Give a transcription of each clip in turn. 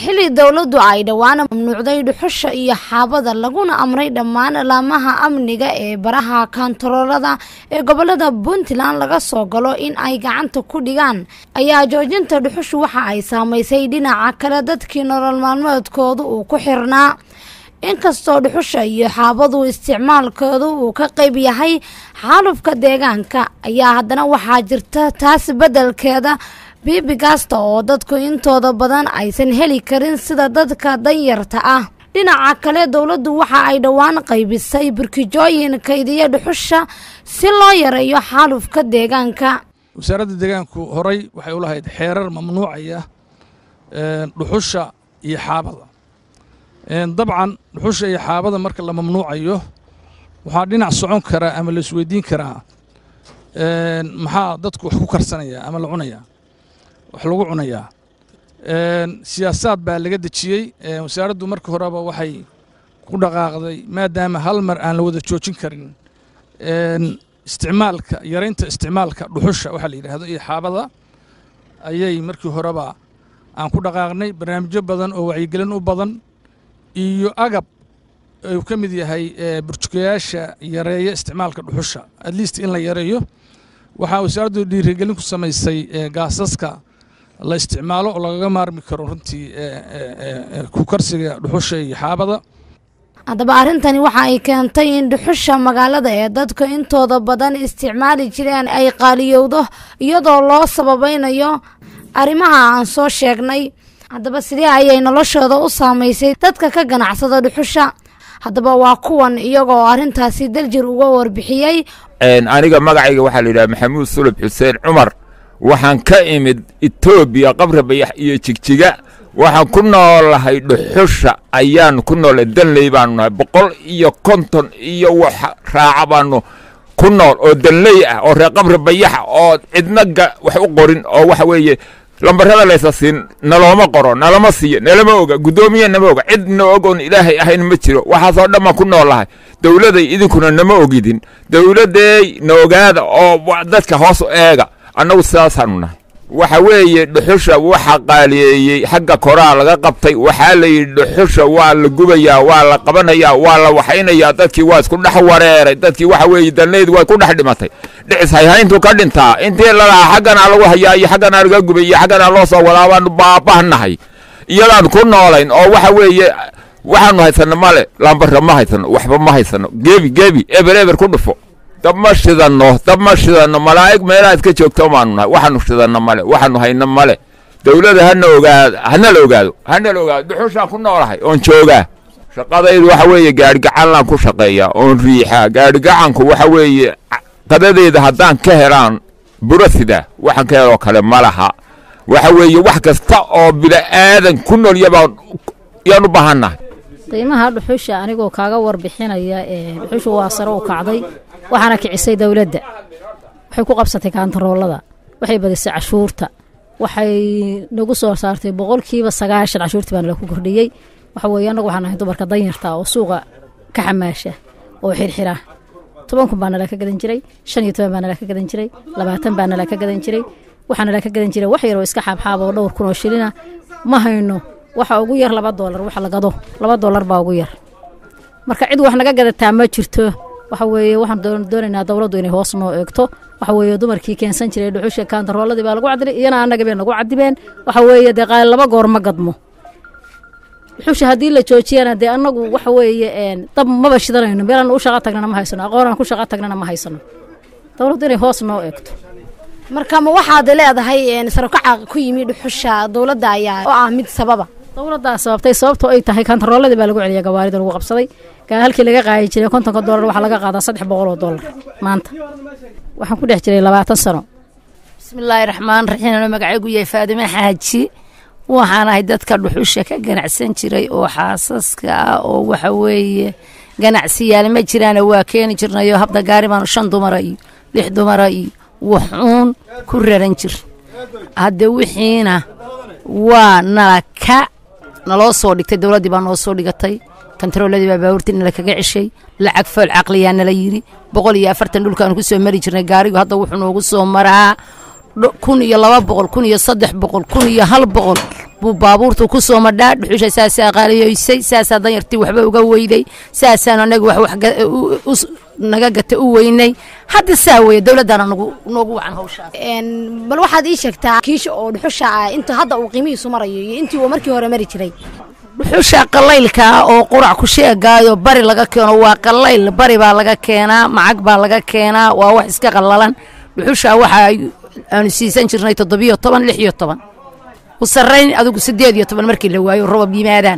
xilli dowladdu ay dhowaan mamnuucday dhuxusha iyo xaabada laguna amray dhammaan laamaha amniga ee baraha kantaroolada ee gobolada puntland laga soo galo in ay gacanta ku dhigaan ayaa joojinta dhuxushu waxa ay saamaysay dhinaca kale dadkii nolol maalmeedkooda uu ku xirnaa inkastoo dhuxusha iyo xaabadu isticmaalkoodu uu ka qayb yahay xaalufka deegaanka ayaa haddana waxaa jirta taas beddelkeeda biibigasta oo dadku intooda badan aysan heli karin sida dadka danyarta ah dhinaca kale dowladdu waxa ay dhowaan qaybisay burkijooyin kaydiya dhuxusha si loo yareeyo xaalufka deegaanka wasaaradda deegaanku horey waxay u lahayd xeerar mamnuucaya dhuxusha iyo xaabada dabcan dhuxusha iyo xaabada marka la mamnuucayo waxaa dhinac socon karaa ama la isweydiin karaa maxaa dadku wax ku karsanayaa ama la cunayaa wax lagu cunayaa siyaasaad baa laga dejiyey wasaaraddu marka horeba waxay ku dhaqaaqday maadaama hal mar aan la wada joojin karin isticmaalka yaraynta isticmaalka dhuxusha waxaa la yidhaahdo iyo xaabada ayay markii horeba aan ku dhaqaaqnay barnaamijyo badan oo wacyigelin u badan iyo agab uu ka mid yahay burjukayaasha yareeya isticmaalka dhuxusha at least in la yareeyo waxaa wasaaraddu dhiirigelin ku samaysay gaasaska la isticmaalo oo lagaga maarmi karo runtii ku karsiga dhuxusha iyo xaabada haddaba arrintani waxa ay keentay in dhuxusha magaalada ee dadka intooda badan isticmaali jireen ay qaaliyowdo iyadoo loo sababaynayo arrimaha aan soo sheegnay haddaba sidee ayay noloshooda u saamaysay dadka ka ganacsada dhuxusha haddaba waa kuwan iyagoo arrintaasi daljir uga warbixiyey aniga magacayga waxaa la yidhaha maxamuud sulub xuseen cumar waxaan ka imid etoobiya qabra bayax iyo jigjiga waxaan ku noolahay dhuxusha ayaan ku noolay danley baanu nahay boqol iyo konton iyo wax raaca baanu ku nool oo danley ah oo reer qabra bayaxa oo cidna wax u qorin oo waxa weeye lambarada laysa siin nalooma qoro nalama siiyo nalama oga guddoomiye nama oga cid na og oon ilaahay ahayn ma jiro waxaasoo dhan baan ku noolahay dowladay idinkuna nama ogidin dowladdeey na ogaada oo dadka hoos u eega annagu sidaasaanu nahay waxa weeye dhuxusha waxa qaaliyeeyey xagga koraa laga qabtay waxaa la yidhi dhuxusha waa la gubayaa waa la qabanayaa waa la waxaynayaa dadkii waa isku dhex wareeray dadkii waxa weeye danleyd way ku dhex dhimatay dhicis hayhayntu ka dhintaa intii lalahaa xagganaa lagu hayaa iyo xagganaa laga gubay iyo xagganaa loo soo wadaa baanu baabahnahay iyadaan ku noolayn oo waxa weeye waxaanu haysanno male lambara ma haysano waxba ma haysano gebi gebi eber eber ku dhufo dab ma shidanno dab ma shidanno malaa'ig meelaha iska joogto baanu nahay waxaanu shidanno male waxaanu hayno male dowladda hana ogaado hana la ogaado hana la ogaado dhuxushaan ku noolahay oon joogaa shaqadaydu waxa weeye gaadhigacanlaan ku shaqeeyaa oon riixaa gaadhigacanku waxa weeye qadadeeda haddaan ka helaan burasida waxaan ka heloo kale ma laha waxa weeye wax kasta oo bila'aadan ku nool yabaan yaan u baahannahay qiimaha dhuxusha anigoo kaaga warbixinaya dhuxushu waa sare u kacday waxaana kicisay dowladda waxay ku qabsatay kaantaroolada waxay badisay cashuurta waxay nagu soo saartay boqolkiiba sagaashan cashuurtii baa nala ku kordhiyey waxa weeye annagu waxaan nahay dumarka danyarta oo suuqa ka xamaasha oo xirxira toban kun baa nala ka gadan jiray shan iyo toban baa nala ka gadan jiray labaatan baa nala ka gadan jiray waxaa nala ka gadan jiray wax yar oo iska xaabxaab oo dhowr kun oo shilina ma hayno waxa ugu yar laba doolar waxa la gado laba doolar baa ugu yar marka cid wax naga gadataa ma jirto waxa weeye waxaan doonaynaa dowladdu inay hoos noo eegto waxa weeye dumarkii keensan jiray dhuxusha kaantarooladii baa lagu cadilay iyana annaga bay nagu cadibeen waxa weeye dee qaali laba goor ma gadmo dhuxusha haddii la joojiyana dee annagu waxa weeye dab maba shidanayno meelaan u shaqa tagnana ma haysano aqoonaan ku shaqa tagnana ma haysano dowladdu inay hoos noo eegto marka ma waxaad leedahay sarokaca ku yimi dhuxusha dowladda ayaa oo ah mid sababa dowladdaa sababtay sababtoo ay tahay kantarooladii baa lagu celiya gawaarida lagu qabsaday halkii laga qaadi jiray kontonka doolar waxaa laga qaadaa saddex boqol oo doolar maanta waxaan ku dhex jiray labaatan sano bismillaahi raxmaan raxiim ano magacaygu yahay faadime xaaji waxaan ahay dadka dhuxusha ka ganacsan jiray oo xaasaska ah oo waxa weeye ganacsiyaal ma jiraana waa keeni jirnayo habda gaari baanu shan dumara iyo lix dumara iyo waxuun ku raran jir hadde wixiina waa nala ka naloo soo dhigtay dowladdii baa noo soo dhigatay kantarooladii baa baabuurtii nala kaga ceshay lacag fool caqliyaa nala yidhi boqol iyo afartan dhulkaanu ku soo mari jirnay gaarigu hadda wuxuu noogu soo maraa kun iyo laba boqol kun iyo saddex boqol kun iyo hal boqol buu baabuurtu ku soo madhaa dhuxusha saasaa qaaliyoysay saasaa danyartii waxba uga weyday saasaan anaga wax wax ga- u- u- naga gata u weynay hadda saa weeye dowladdaana nagu noogu wacan hawshaas Een, bal waxaad ii sheegtaa kiisha oo dhuxusha ah inta hadda uu qiimihiisu marayo iyo intii uu markii hore mari jiray dhuxusha qalaylka ah oo qurac ku sheegaayo bari laga keeno waa qalayl bari baa laga keenaa macag baa laga keenaa waa wax iska qallalan dhuxusha waxa ay- aanu siisan jirnay toddobiyo toban lix iyo toban u sarrayn adigu siddeed iyo toban markii la waayo roobab yimaadaan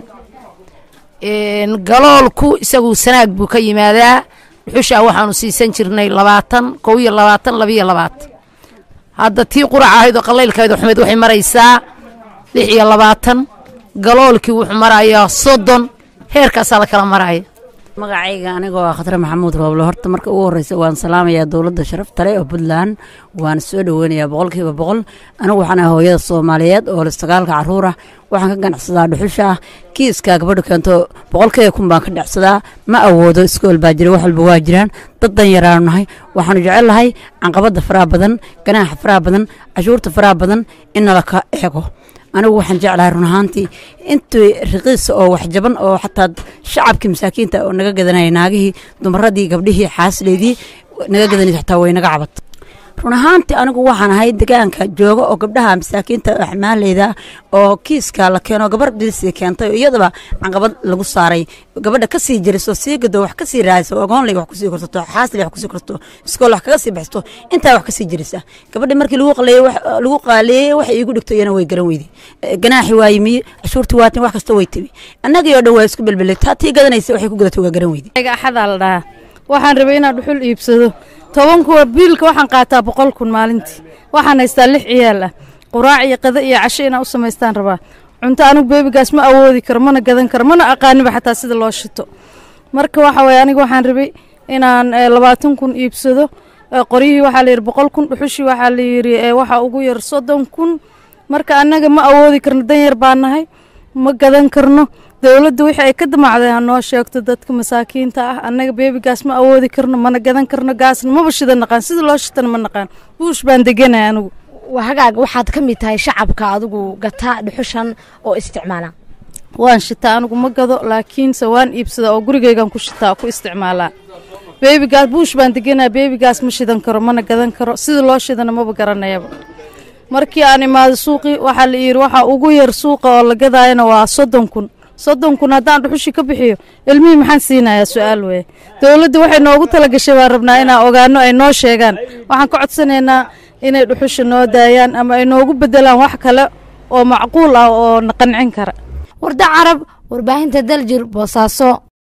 Een, galoolku isagu sanaag buu ka yimaadaa dhuxusha waxaanu siisan jirnay labaatan kow iyo labaatan labiyo labaatan hadda tii qurac ahayd oo qalaylkahayd xumeed waxay maraysaa lix iyo labaatan galoolkii wuxuu marayaa soddon heerkaasaa la kala maraya magacayga anigoo ah khatar maxamuud rooble horta marka ugu horreysa waan salaamayaa dowladda sharafta leh oo puntland waan soo dhoweynayaa boqolkiiba boqol anigu waxaan ahay hooyada soomaaliyeed oo leh sagaalka caruur ah waxaan ka ganacsadaa dhuxusha ah kiiska gabadha keento boqolkiiba kun baan ka dhacsadaa ma awoodo iskool baa jira wax walba waa jiraan dad dan yaraanu nahay waxaanu jecel lahay canqabada faraha badan ganaaxa faraha badan cashuurta faraha badan in nala ka eego anigu waxaan jeclahay run ahaantii intii riqiisa oo waxjaban oo xataa shacabkii masaakiinta oo naga gadanaya naagihii dumaradii gabdhihii xaasleydii naga gadanaysa xataa way naga cabat run ahaantii anigu waxaan ahay degaanka jooga oo gabdhaha masaakiinta axmaaleyda oo kiiska la keeno gabar dilsi keentay oo iyadaba canqabad lagu saaray gabadha kasii jiriso sii gado wax kasii raadiso ogoonley wax kusii korsato xaasli wax kusii korsato iskool wax kaga sii baxsato intaa wax kasii jirisa gabadhi markii lagu qaleeyey wax- lagu qaaleeyey wax iigu dhigto iyana way garan weyday Eh, ganaaxi waa yimi cashuurtii waatin wax kasta way timi annagii oo dhan waa isku belbelay taa tii gadanaysa waxay ku gadatay waa garan weyday aniga axadaa la dhahaa waxaan rabay inaan dhuxul iibsado toban kuwa biilka waxaan qaataa boqol kun maalintii waxaan haystaa lix ciyaal ah quraac iyo qada iyo casho inaan u samaystaan rabaa cunto anigu beebigaas ma awoodi karo mana gadan karo mana aqaaniba xataa sida loo shito marka waxa waye aniga waxaan rabay inaan eh, labaatan kun iibsado eh, qoryihii waxaa la yidhi boqol kun dhuxushii waxaa la yidhi eh, waxa ugu yar soddon kun marka annaga ma awoodi karno dan yar baa nahay ma gadan karno dowladda wixii ay ka damacday ha noo sheegto dadka masaakiinta ah annaga beebigaas ma awoodi karno mana gadan karno gaasna maba shida naqaan sida loo shitana ma naqaan buush baan deganaya anigu waa hagaag waxaad ka mid tahay shacabka adigu gata dhuxushan oo isticmaala waan shitaa anigu ma gado laakiinse waan iibsadaa oo gurigaygan ku shitaa ku isticmaalaa beebigaas buush baan deganaya beebigaas ma shidan karo mana gadan karo sida loo shidana maba garanayaba markii aan imaado suuqii waxaa la yidhi waxaa ugu yar suuqa oo la gadaayana waa soddon kun soddon kun haddaan dhuxushi ka bixiyo ilmihii maxaan siinayaa su-aal weeye dowladda waxay noogu talagashay baan rabnaa inaan ogaano ay noo sheegaan waxaan ka codsanaynaa inay dhuxusha noo daayaan ama ay noogu bedelaan wax kale oo macquul ah oo na qancin kara warda carab warbaahinta daljir boosaaso